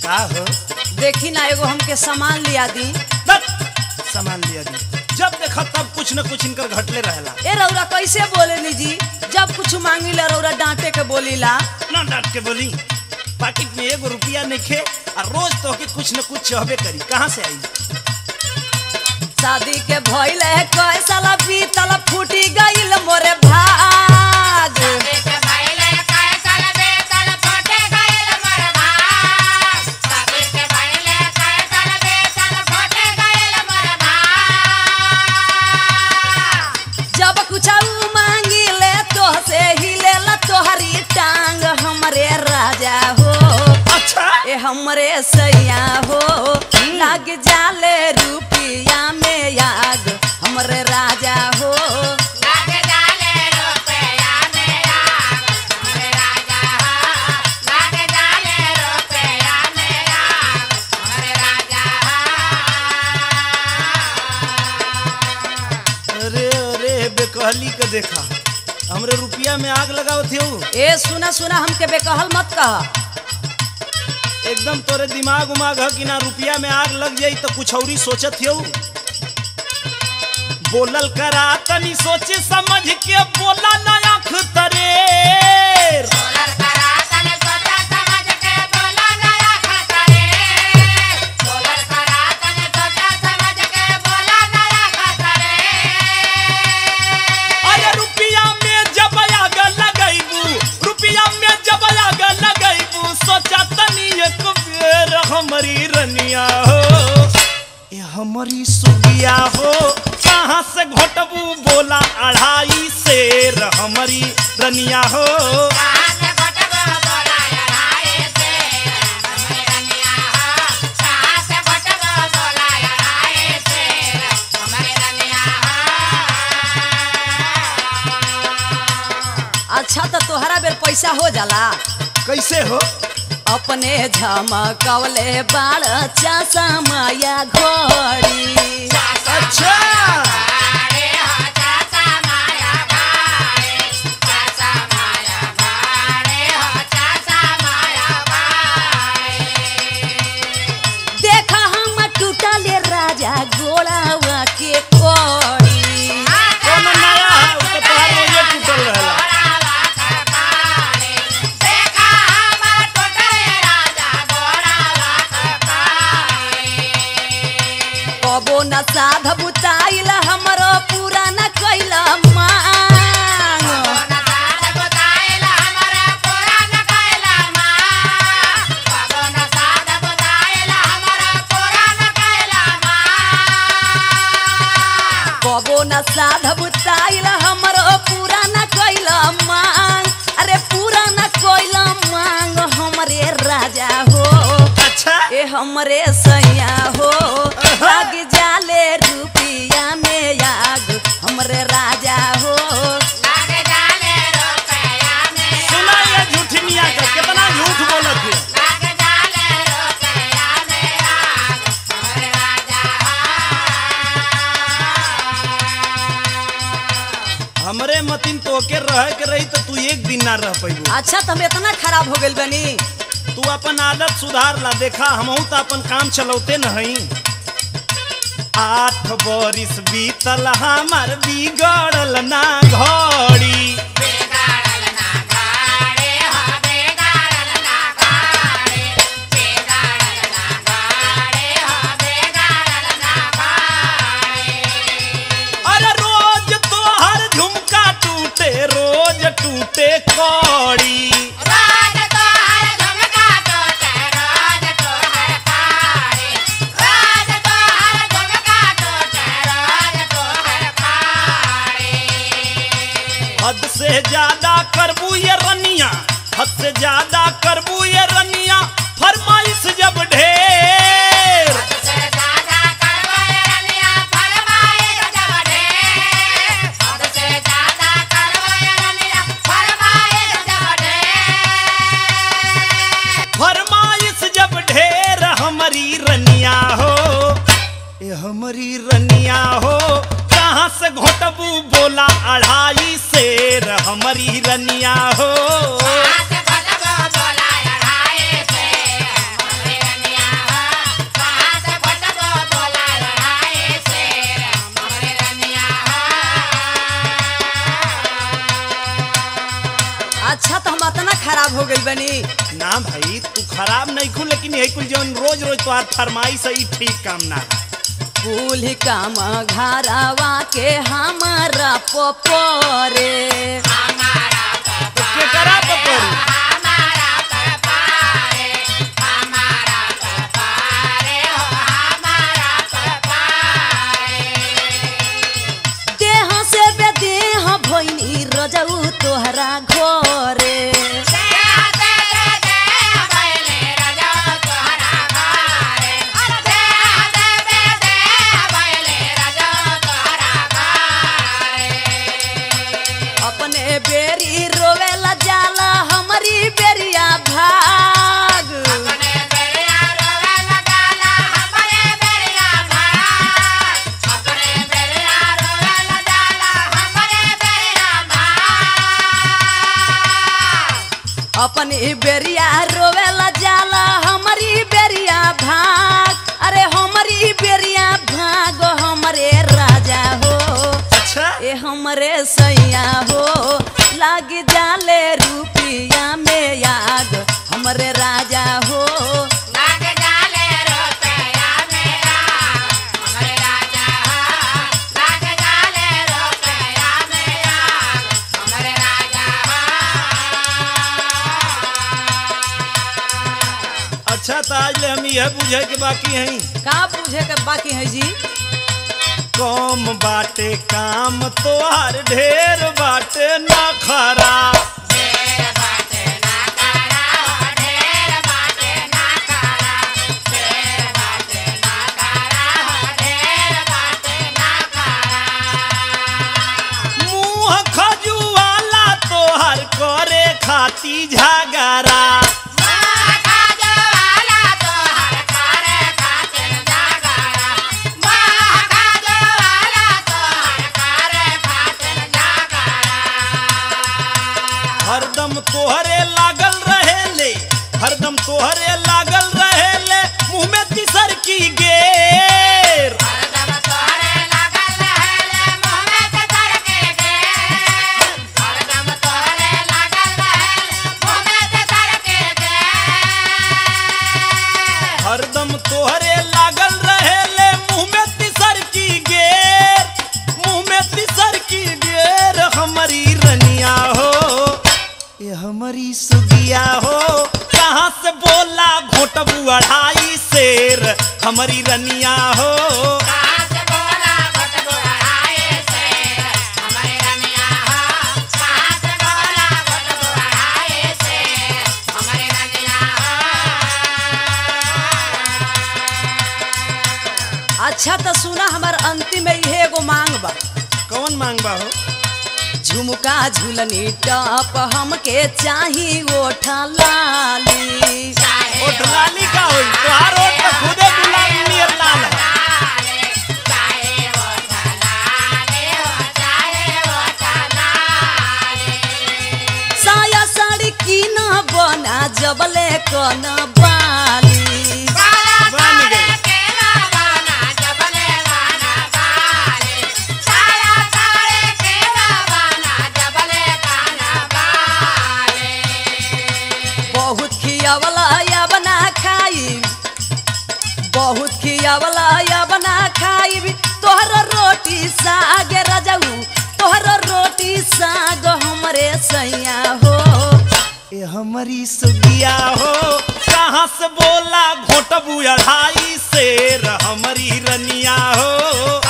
का हो देखी ना एगो हमके सामान लिया दी दत सामान लिया दी जब देखा तब कुछ न कुछ इनकर घटले रहेला ए रौरा कैसे बोले जी जब कुछ मांगी ला रौरा डांटे के बोलीला ना डांट के बोली पाकिट में एगो रुपया नहीं खे और रोज तो के कुछ न कुछ चाहबे करी कहाँ से आई शादी के भइल है कई साल बीतल फूटी गइल मोरे भाग जब कुछ मांगी ले तो से हिले ला तोहरी टांग हमरे राजा हो अच्छा ए हमरे सैया हो लग जाले रुपिया में आग हमरे राजा हो अरे अरे बेकहली के देखा हमरे रुपया में आग लगाओ थे ए सुना सुना हमके बेकहल मत कह एकदम तोरे दिमाग उमाग है कि ना रुपया में आग लग जाई तो कुछ औरी सोचत हो बोलल करा तनी सोचे समझ के बोला ना आँख तरेर अरे रुपया में जब आग लगैबू रुपया में जब आग लगैबू सोचा तनी एक बेर हमारी रनिया हो ये हमारी सुगिया हो कहाँ से घोटबू बोला अढ़ाई शेर हमारी रनिया हो अच्छा तो तोहरा बेर पैसा हो जाला कैसे हो अपने झमकवले बाड़ चासा माया घोड़ी अच्छा देखा हम टूटले राजा गोड़ावा के कोड़ी कोनो नया है उसके तोहार रोजे टूटल रहेला कबो न साध बुताइल हमरो पूरा न कैल मांग कबो न साध बुताइल हमरो पूरा न कैल मांग अरे पूरा न कैल मांग हमरे राजा हो अच्छा ए हमरे सैया हो लग जाले रुपिया में आग हमरे राजा हो सुना ये झूठनिया का कितना झूठ बोलत है हमरे मतिन तोके रह के रही तो तू एक दिन ना रह पैबू अच्छा तुम इतना खराब हो गइल बनी तू अपन आदत सुधार ला देखा हमहू तो अपन काम चलौते नहीं आठ बरिस बीतल हमार बिगड़ल ना घड़ी अरे रोज तोहर झुमका टूटे रोज टूटे कौड़ी हद से ज्यादा करबू ये रनिया हद से ज्यादा करबू ये रनिया फरमाइश जब ढेर फरमाइश जब ढेर हमारी रनिया हो ये हमारी रनिया हो कहाँ से घोटबू बोला अढ़ाई शेर हमारी रनिया हो खराब हो गई बनी ना भाई तू खराब नहीं खू लेकिन यही कुल जौन रोज रोज तोहार फरमाइश है ई ठीक काम ना है कुल काम घरवा के हमारा पपरे तो केकरा पे करू देह से बेदेह भैनी रजऊ तोहरा घरे अपने बेरी रोवेला जाला हमारी बेरिया भाग अपनी बेरिया रोवेला जाला हमारी बेरिया भाग अरे हमारी बेरिया भाग हमरे राजा हो अच्छा ए हमरे सैया हो लाग जाले रुपिया में याद हमरे राजा हो अच्छा तो आज ले हम यह बुझे के बाकी हैं का पूछे के बाकी है जी कम बाटे काम तोहार ढेर बाटे ना खरा मुंह खजुआला तोहार करे खाती झगड़ा हरदम तोहरे लागल रहेले हरदम तोहरे लागल रहेले मुंह में तिसर की गेर हरदम तोहरे लागल रहेले मुंह में तिसर की गेर मुंह में तिसर की गेर हमारी रनिया हो ये हमारी सुगिया हो कहाँ से बोला घोटबू अढ़ाई शेर हमारी रनिया हो अच्छा तो सुना हमार अंतिम में इहे एगो मांग बा कौन मांगबा हो झुमका झुलनी टप हमके चाही ओठा लाली ओठ लाली का होई तोहार ओठ तो खुदे गुलाबी नियर लाल है साया साड़ी की न बना जबले कन बाली बन गई बहुत खियावला या बना खाई बहुत खियावला या बना खाई तोहर रोटी साग रजऊ तोहर रोटी साग हमरे सैया हो ये हमारी सुगिया हो कहाँ से बोला घोटबू अढ़ाई शेर हमारी रनिया हो